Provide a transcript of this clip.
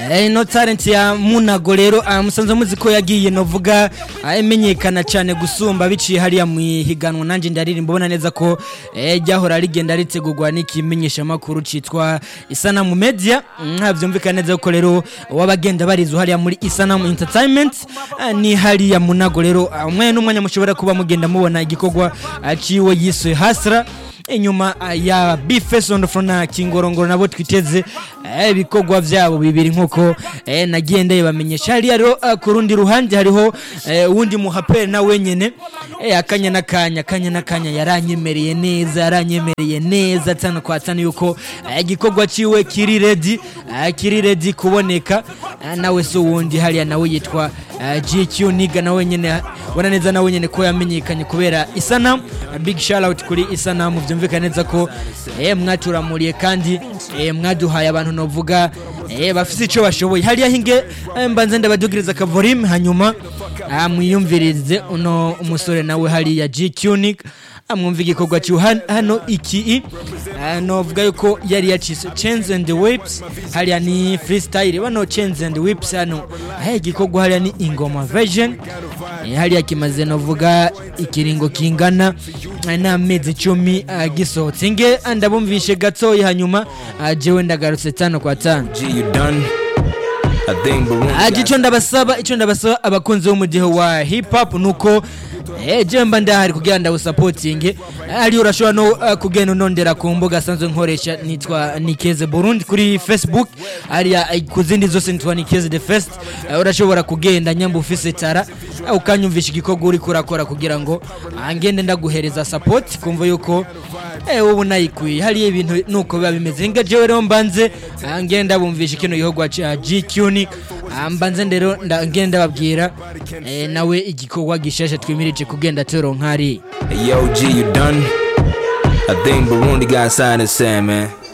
Eh, ino talent ya munago rero ah, musanze muzi ko yagiye novuga ah, imenyekana cyane gusumba biciye hariya mu higanwa nanjye ndaririmba ubona neza ko eh, ryahora rigenda ritegurwa n'ikimenyesha makuru citwa Isanamu Media nka byumvikana neza ko rero wabagenda barizo hariya muri Isanamu Entertainment ah, ni hariya munago rero ah, umwe n'umwanya mushobora kuba mugenda mubona igikorwa ah, ciwe yiswe Hasra inyuma ah, ya bifesondo frona kingorongoro nabo twiteze eh, ibikorwa vyabo bibiri nkuko eh, nagiye ndabamenyesha hariya rero ah, ku rundi ruhande hariho eh, uwundi muhaperi na wenyene eh, akanya n'akanya akanya n'akanya yaranyemereye neza yaranyemereye neza tano kwa tano yuko eh, igikorwa ciwe kiri ready eh, kiri ready kuboneka eh, nawe so wundi hariya nawe yitwa eh, GQ niga nawe nyene ubona neza nawe nyene ko yamenyekanye kubera isanamu big shout out kuri isanamu byumvikana neza ko eh, mwaturamuriye kandi eh, mwaduhaye abantu novuga eh, bafise ico bashoboye hariya hinge eh, mbanze ndabadugiriza akavorime hanyuma ah, mwiyumvirize uno umusore nawe hariya GQ niga amwumva igikorwa cyo hano iki ah, novuga yuko yari yacise chains and whips hariya ni freestyle bano chains and whips hano ahe igikorwa hariya ni ingoma version Eh, hariya kimaze novuga ikiringo kingana ah, n'amezi icumi ah, gisohotse nge ndabumvishe gatoya hanyuma ah, jewe ndagarutse tano kwa tano G, you done? I think Burundi. Ah, got- ico ndabasaba ico ndabasaba abakunzi b'umudiho wa hip hop nuko eh, je mba ndahari kugira ndawusapotinge ari urashobora no uh, kugenda unondera ku mbuga asanzwe nkoresha nitwa Nikeze Burundi kuri Facebook ariya eh, ku zindi zose nitwa Nikeze the first uh, urashobora kugenda nyamba ufise tara uh, ukanyumvisha igikorwa uri kurakora kugira ngo ah, ngende ndaguhereza support kumva yuko eh, ubu nayikwiye hariya ibintu nuko biba bimeze nga jewe rero mbanze ah, ngenda bumvisha kino gikorwa ca GQ ni ah, mbanze ndero nda- ngenda babwira eh, nawe igikorwa gishasha twimirije kugenda turonka hariya Hey, yo, G, you done? I think Burundi got something to say, man.